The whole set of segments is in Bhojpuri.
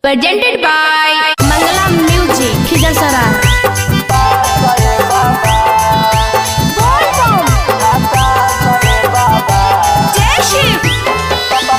presented by Mangala Music, Khizasara. Jai Shiv!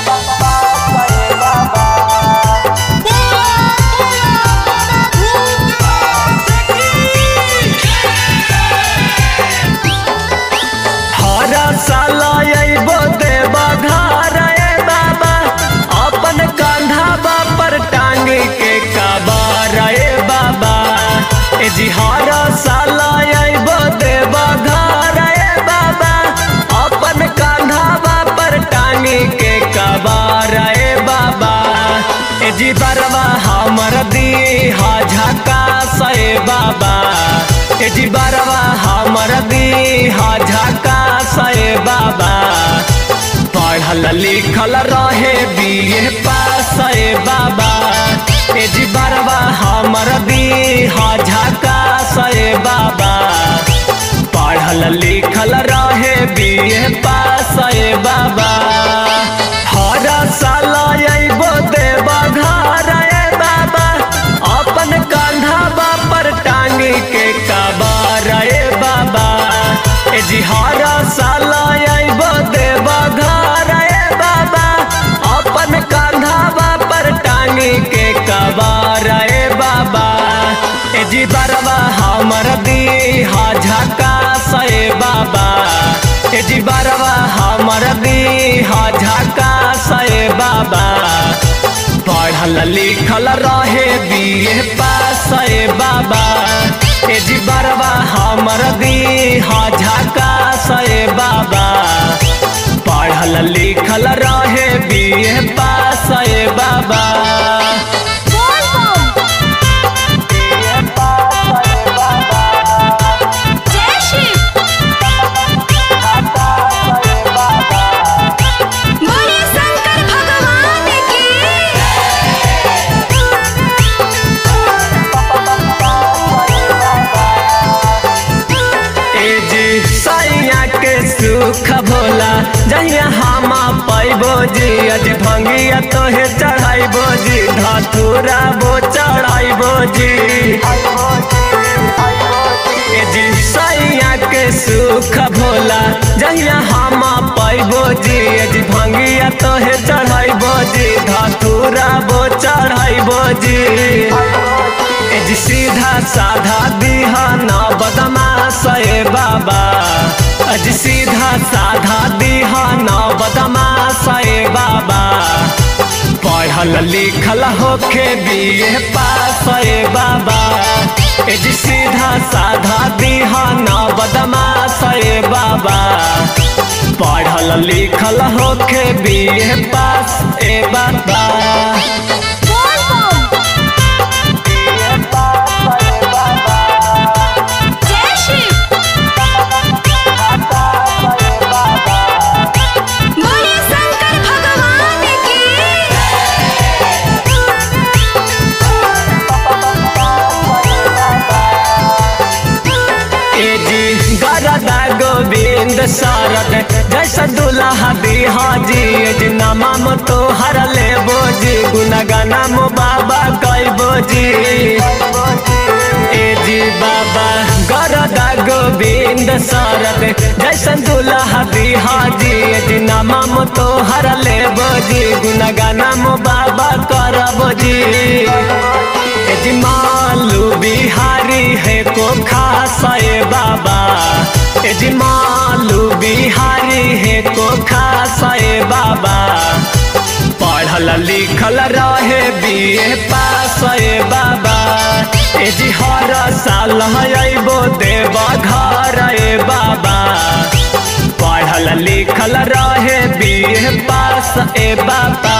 हर साल अइबो देबा घर ए बाबा अपन कंधा पर टांग के कबार ए बाबा ए जी हर साल अइबो देबा घर ए बाबा अपन कंधा पर टांग के कबार ए बाबा ए जी बरवा हमर दी हा झका से बाबा ए जी बरवा हमर दी हा झका से बाबा पढ़ल लिखल रहे बीए पास ए बाबा ए जी बरवा हमर दी हा झका से बाबा पढ़ल लिखल रहे बीए पास ए बाबा हर साल अइबो देबा घर ए बाबा अपन कंधा पर टांग के कबार ए बाबा ए जी हर साल अइबो देबा घर ए बाबा अपन कंधा पर टांग के कबार ए बाबा ए जी बरवा हमर दी हा झका से बाबा ए जी बरवा हमर दी हा झका से बाबा पढ़ल लिखल रहे बीए पास ए बाबा ए जी बरवा हमर दी हा झका से बाबा पढ़ल लिखल रहे बीए पास ए बाबा Jai Shiv! बोले शंकर भगवान की ए जी सैया के सुख भोला जहिया हम पैबो जी अज भंगिया तोहे चढ़ाइबो जी धतूरा बो चढ़ाइबो जी ए जी सैया के सुख भोला जहिया हम पैबो जी अज भंगिया तोहे चढ़ाइबो जी धतूरा बो चढ़ाइबो जी ए जी सीधा साधा दीहा ना बदमाश ए बाबा अज सीधा साधा दीहा ना बदमाश ए बाबा पढ़ल लिखल होके बीए पास ए बाबा ए जी सीधा साधा दीहा ना बदमाश ए बाबा पढ़ल लिखल होके बीए पास ए बाबा जय शिव बोले शंकर भगवान की ए जी गरदा गोविंद सारद जैसा दुल्हा दिहा जी ए जी नमम तो हर ले बोजी गुनगाना मो बाबा कई बोजी ए जी बाबा गरदा गोविंद सारद जैसा दुल्हा दिहा जी ए जी नमम तो हर ले बोजी गुनगाना मो बाबा कर बोजी ए जी मालू बिहारी है को खास ए बाबा ए जी मालू बिहारी है को खास ए बाबा पढ़ल लिखल रहे बीए पास ए बाबा ए जी हर साल अइबो देब घर ए बाबा पढ़ल लिखल रहे बीए पास ए बाबा